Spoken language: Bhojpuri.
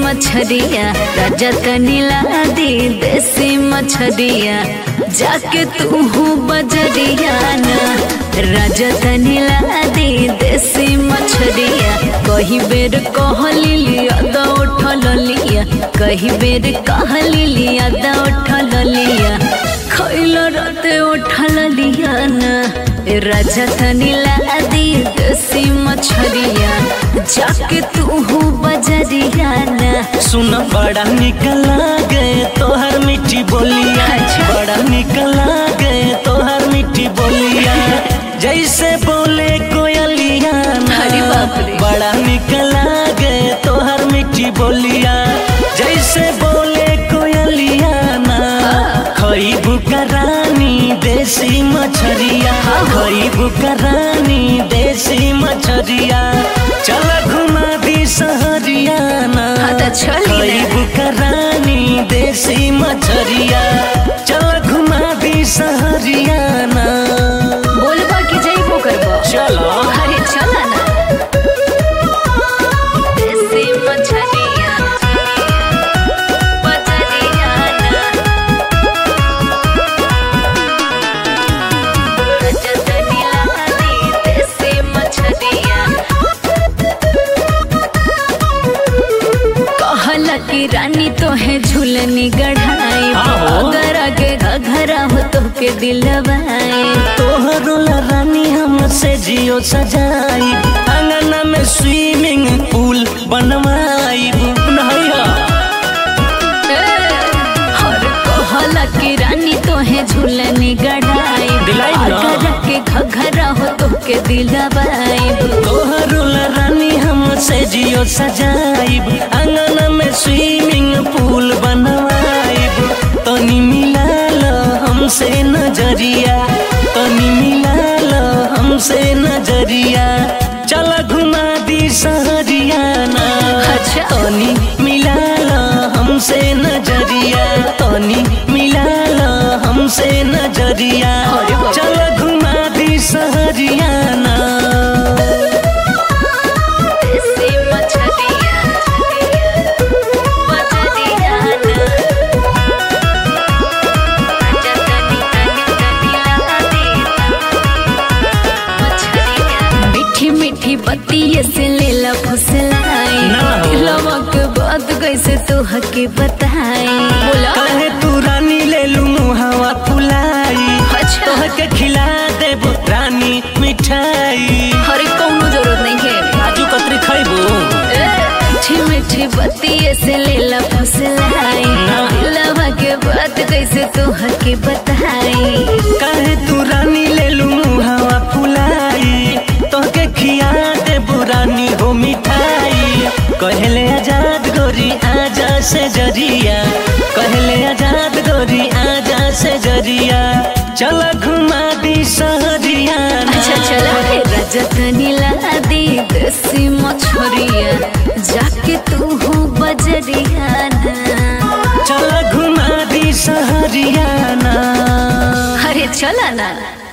मछरिया राजा तनीला दी देसी मछरिया जाके तू बजरिया ना राजा तनीला दी देसी मछरिया कही बेर कहली लिया दा उठल लिया कही बेर कहली लिया दा उठल लिया खैल राते उठल लिया ना राजा तनीला दी देसी मछरिया जाके तू बजरिया ना सुन बड़ा निकला गए तोहर मीठी बोलिया अच्छा। बड़ा निकला गए तोहर मीठी बोलिया जैसे बोले कोयलिया ना। अरे बाप रे। बड़ा निकला गए तोहर मीठी बोलिया जैसे बोले कोयलिया ना खई बुकरानी देसी मछरिया खई बुकरानी देसी मछरिया चल घुमा दी सहरिया ना हाँ तो चली ना। खई बुकरानी देसी मछरिया चल घुमा दी सहरिया ना बोलबा कि जइबो करबो चलो अरे चला ना देसी मछलिया बजरिया ना रजतनिया दी देसी मछलिया कहला कि रानी तो है झूलनी गढ़ाई आहो। अगर आगे घघरा हो तो के दिलवाए तोहरो ला रानी हमसे जियो सजाई अंगना में स्विमिंग पूल बनवाई नैया और कहला कि रानी तो है झूलनी गढ़ाई दिलाई ना। अगर के घघरा हो तो के दिलवाए तोहरो ला रानी हमसे जियो सजाई अंगना में स्विमिंग पूल बनवाई तनी मिला लो हमसे नजरिया तनी मिला लो हमसे नजरिया चल घुमा दी सहरिया ना अच्छा। तनी मिला लो हमसे नजरिया तनी मिला लो हमसे नजरिया अरे बाप रे। चल घुमा दी सहरिया ना देसी मछलिया बजरिया ना रजतनी तनी तनी मछलिया मीठी मीठी बत्ती से लेला फुसलाई ना हो। दिलवा के बात कैसे तू हके बताई बोला कहे तू रानी ले लू मुहावा फुलाई अच्छा। तोहके खिला देबो रानी मिठाई हरे कौनो जरूरत नहीं है काजू कतरी खैबो मीठी मीठी बत्ती से लेला फुसलाई ना। दिलवा के बात कैसे तू हके बताई कहे तू रानी ले लू मुहावा फुलाई तोहके खिया देबो रानी हो मिठाई कहले आजाद गोरी आजा से जरिया कहले आजाद गोरी आजा से जरिया चल घुमा दी सहरिया ना। अच्छा चला रे रजत नीला दी देसी मछरिया जाके तू हो बजरिया ना चल घुमा दी सहरिया ना अरे चला ना